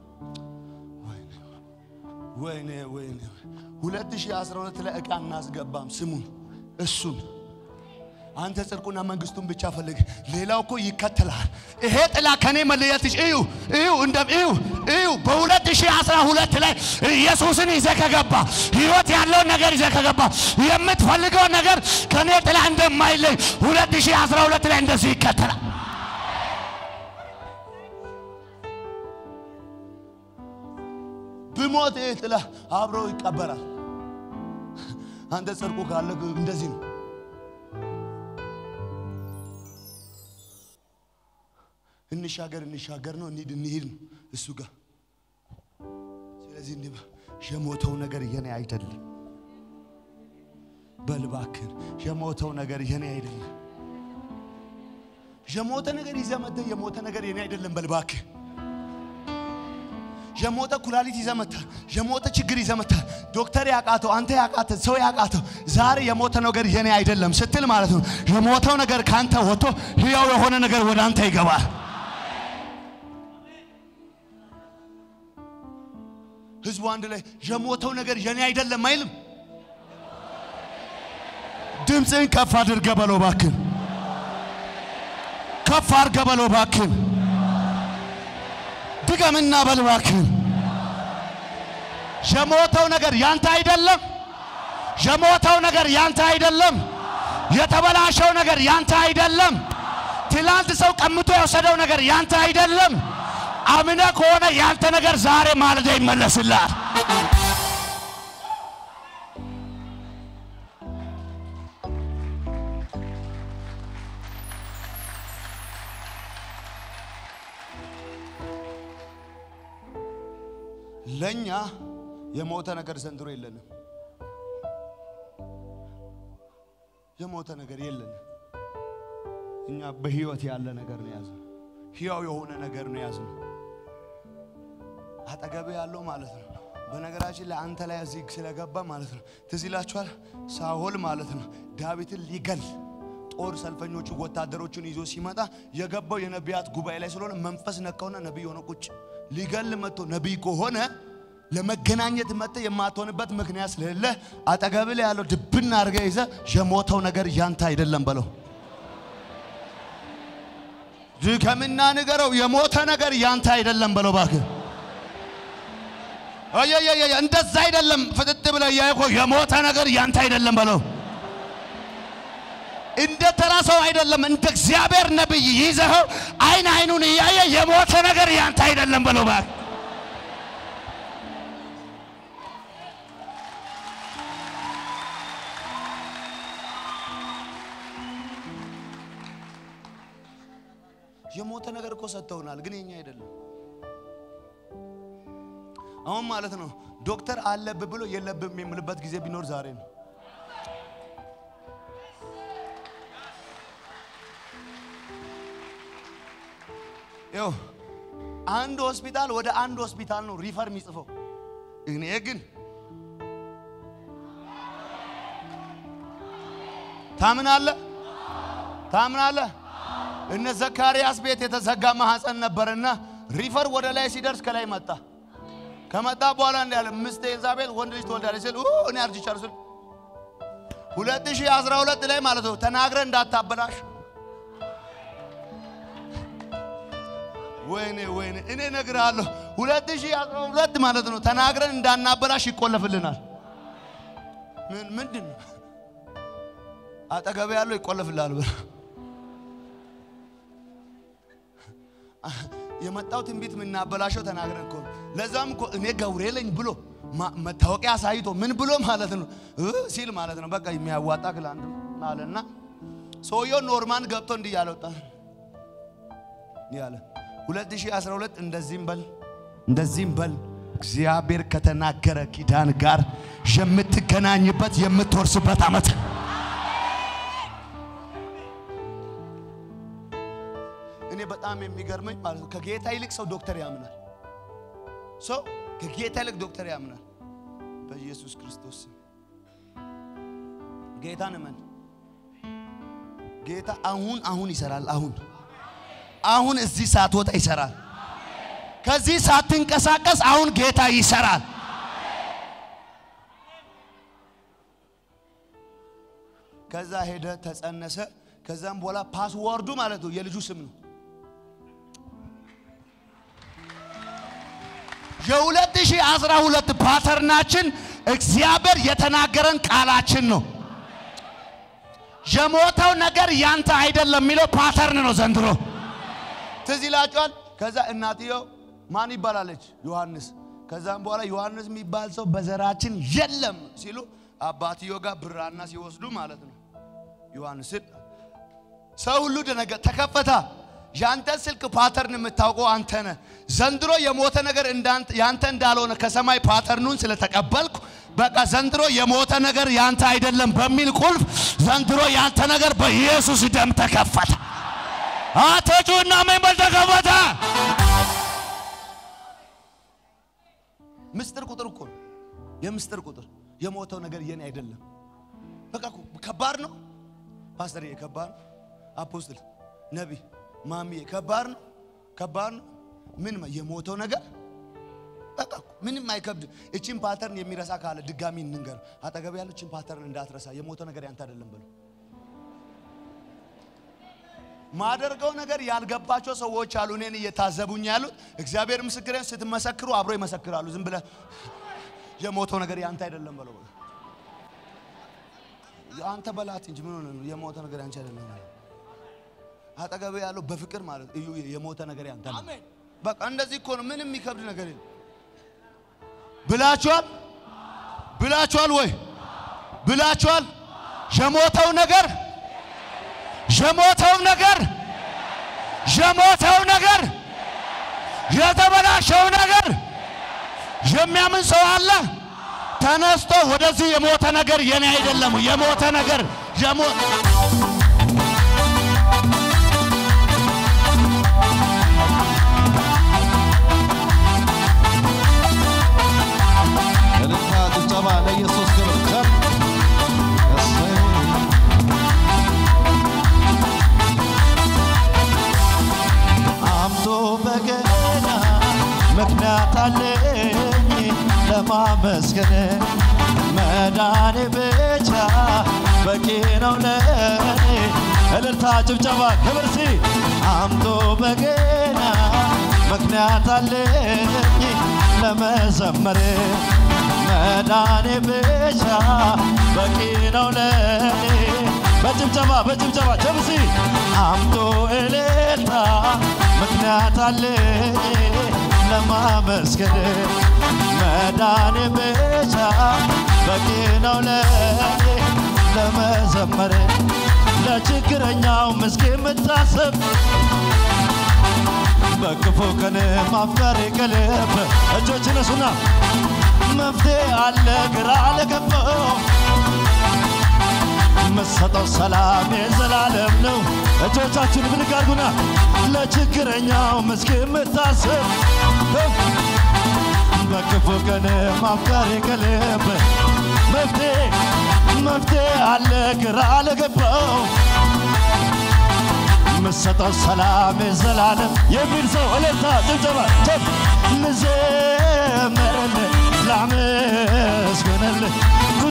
[SPEAKER 3] ወይኔ ወይኔ 2012 ላይ ዕቃ እናስገባም። ስሙን እሱን አንተ ጽድቁና መንግስቱን ብቻ ፈልግ፣ ሌላው እኮ ይከተላል። ይሄ ጥላ ከኔ መለየትሽ እዩ እዩ እንደ እዩ እዩ በ2012 ላይ ኢየሱስን ይዘህ ከገባ ህይወት ያለውን ነገር ይዘህ ከገባ የምትፈልገው ነገር ከኔ ጥላ እንደማይለይ 2012 ላይ እንደዚህ ይከተላል። ብሞት ይህ ጥላ አብሮ ይቀበራል። አንተ ጽድቁ ካለ እንደዚህ ነው። እንሻገር እንሻገር ነው እንሂድ እንሂድ ነው እሱ ጋር። ስለዚህ እንዲህ በል፣ የሞተው ነገር የኔ አይደለም በልባክን የሞተው ነገር የኔ አይደለም። የሞተ ነገር ይዘህ መጥተህ የሞተ ነገር የኔ አይደለም በልባክህ። የሞተ ኩላሊት ይዘህ መጥተህ የሞተ ችግር ይዘህ መጥተህ ዶክተር ያቃተው አንተ ያቃተ ሰው ያቃተው ዛሬ የሞተ ነገር የኔ አይደለም ስትል ማለት ነው የሞተው ነገር ካንተ ወጥቶ ህያው የሆነ ነገር ወደ አንተ ይገባል። ህዝቡ አንድ ላይ የሞተው ነገር የኔ አይደለም አይልም። ድምፅህን ከፍ አድርገህ በለው እባክህ፣ ከፍ አድርገህ በለው እባክህ፣ ድገምና በል እባክህ። የሞተው ነገር ያንተ አይደለም። የሞተው ነገር ያንተ አይደለም። የተበላሸው ነገር ያንተ አይደለም። ትላንት ሰው ቀምቶ የወሰደው ነገር ያንተ አይደለም። አምነ ከሆነ ያንተ ነገር ዛሬ ማለዳ ይመለስልሃል። ለኛ የሞተ ነገር ዘንድሮ የለንም። የሞተ ነገር የለንም። እኛ በህይወት ያለ ነገር ነው ያዝነው። ህያው የሆነ ነገር ነው ያዝነው። አጠገብ ያለው ማለት ነው። በነገራችን ላይ አንተ ላይ እዚህ ስለገባ ማለት ነው። ትዝ ይላችኋል። ሳኦል ማለት ነው ዳዊትን ሊገል ጦር ሰልፈኞቹ ወታደሮቹን ይዞ ሲመጣ የገባው የነቢያት ጉባኤ ላይ ስለሆነ መንፈስ ነካውና ነቢይ ሆነ ቁጭ ሊገል መጥቶ ነቢይ ከሆነ ለመገናኘት መጥተ የማትሆንበት ምክንያት ስለሌለ አጠገብ ላይ ያለው ድብና አድርገህ ይዘህ የሞተው ነገር ያንተ አይደለም በለው። ድከምና ንገረው፣ የሞተ ነገር ያንተ አይደለም በለው እባክህ። አየየየ እንደዛ አይደለም። ፍጥጥ ብለህ እያየህ እኮ የሞተ ነገር ያንተ አይደለም በለው። እንደ ተራ ሰው አይደለም፣ እንደ እግዚአብሔር ነብይ ይዘኸው አይን አይኑን እያየ የሞተ ነገር ያንተ አይደለም በለው እባክህ። የሞተ ነገር እኮ ሰጥተውናል፣ ግን የኛ አይደለም። አሁን ማለት ነው ዶክተር አለብህ ብሎ የለብም የምልበት ጊዜ ቢኖር ዛሬ ነው። ይኸው አንድ ሆስፒታል ወደ አንድ ሆስፒታል ነው ሪፈር የሚጽፈው። እኔ ግን ታምናለህ ታምናለህ? እነ ዘካርያስ ቤት የተዘጋ ማህፀን ነበርና ሪፈር ወደ ላይ ሲደርስ ከላይ መጣ። ከመጣ በኋላ እንዲ ያለ ምስቴ ኤልዛቤል ወንድ ልጅ ትወልዳለች ስል ኡ እኔ አርጅቻለሁ ስል 2012 ላይ ማለት ነው ተናግረ እንዳታበላሽ። ወይኔ ወይኔ እኔ እነግርሃለሁ 2012 ማለት ነው ተናግረን እንዳናበላሽ ይቆለፍልናል። ምን ምንድን ነው አጠገብ ያለው ይቆለፍልሃል ብለህ የመጣው ትንቢት የምናበላሸው ተናግረን እኮ ነው። ለዛም እኮ እኔ ገብሬ ነኝ ብሎ መታወቂያ አሳይቶ ምን ብሎ ማለት ነው እ ሲል ማለት ነው በቃ የሚያዋጣ ክላንድ አለና ሰውየው ኖርማን ገብቶ እንዲህ ያለ ወጣ ያለ 2012 እንደዚህም በል እንደዚህም በል እግዚአብሔር ከተናገረ ኪዳን ጋር የምትገናኝበት የምትወርስበት ዓመት እኔ በጣም የሚገርመኝ ማለት ነው ከጌታ ይልቅ ሰው ዶክተር ያምናል። ሰው ከጌታ ይልቅ ዶክተር ያምናል። በኢየሱስ ክርስቶስ ስም ጌታን እመን። ጌታ አሁን አሁን ይሰራል። አሁን አሁን እዚህ ሳትወጣ ይሰራል። ከዚህ ሳትንቀሳቀስ አሁን ጌታ ይሰራል። ከዛ ሄደ ተጸነሰ። ከዛም በኋላ ፓስወርዱ ማለት ነው የልጁ ስም ነው። የ2012 ፓተርናችን እግዚአብሔር የተናገረን ቃላችን ነው። የሞተው ነገር ያንተ አይደለም የሚለው ፓተርን ነው ዘንድሮ። ትዝ ይላችኋል። ከዛ እናትየው ማን ይባላለች? ዮሐንስ። ከዛም በኋላ ዮሐንስ የሚባል ሰው በዘራችን የለም ሲሉ አባትየው ጋር ብራና ሲወስዱ ማለት ነው ዮሐንስን ሰው ሁሉ ደነገ ተከፈታ። ያንተ ስልክ ፓተርን የምታውቀው አንተ ነህ። ዘንድሮ የሞተ ነገር ያንተ እንዳልሆነ ከሰማይ ፓተርኑን ስለተቀበልኩ በቃ ዘንድሮ የሞተ ነገር ያንተ አይደለም በሚል ቁልፍ ዘንድሮ ያንተ ነገር በኢየሱስ ደም ተከፈተ። አተጩና መንበል ተከፈተ። ምስጢር ቁጥር እኮ ነው። የምስጢር ቁጥር የሞተው ነገር የኔ አይደለም። በቃ እኮ ከባድ ነው። ፓስተር ከባድ ነው። አፖስትል ነቢይ ማሚዬ ከባድ ነው። ከባድ ነው። ምን የሞተው ነገር በቃ ምንም አይከብድም። እቺን ፓተርን የሚረሳ ካለ ድጋሚ እንንገር። አጠገብ ያለው እቺን ፓተርን እንዳትረሳ። የሞተው ነገር ያንተ አይደለም ብሎ ማደርገው ነገር ያልገባቸው ሰዎች አሉ፣ እኔን እየታዘቡኝ ያሉት። እግዚአብሔር ምስክሬን ስትመሰክሩ አብሮ ይመሰክራሉ። ዝም ብለህ የሞተው ነገር ያንተ አይደለም በለው። አንተ በላት እንጂ ምን ሆነ ነው? የሞተ ነገር ያንቺ አይደለም። አጠገብ ያለው በፍቅር ማለት እዩ፣ የሞተ ነገር ያንተ ነው። በቃ እንደዚህ እኮ ነው። ምንም የሚከብድ ነገር የለም። ብላችኋል ብላችኋል ወይ ብላችኋል። የሞተው ነገር የሞተው ነገር የሞተው ነገር የተበላሸው ነገር የሚያምን ሰው አለ። ተነስቶ ወደዚህ የሞተ ነገር የኔ አይደለም፣ የሞተ ነገር የሞተ
[SPEAKER 4] እልልታ ጭብጨባ ለኢየሱስ ክብር ቸር እሰይ አምቶ በገና ምክንያት አለኝ ለማመስገን መዳኔ ብቻ በቂ ነው ለኔ። እልልታ ጭብጨባ ክብር ሲ አምቶ በገና ምክንያት አለኝ ለመዘመር መዳኔ ብቻ በቂ ነው ለኔ። በጭብጨባ በጭብጨባ ጀምሲ አምቶ እልልታ ምክንያት አለኝ ለማመስገን መዳኔ ብቻ በቂ ነው ለኔ ለመዘመር ለችግረኛው ምስኪን የምታስብ በክፉ ቀን ማፍቀር ከልብ እጆች ነሱና መፍትሄ አለ ግራ ለገባው መሰጠው ሰላም የዘላለም ነው። እጆቻችሁን ብድግ አድርጉና ለችግረኛው ምስኪን የምታስብ በክፉ ቀን ማፍቀር ከልብ መፍትሄ መፍትሄ አለ ግራ ለገባው የምሰጠው ሰላም የዘላለም የሚል ሰው እልልታ ጭብጨባ ቸብ ልዘምርልህ ላመስግንልህ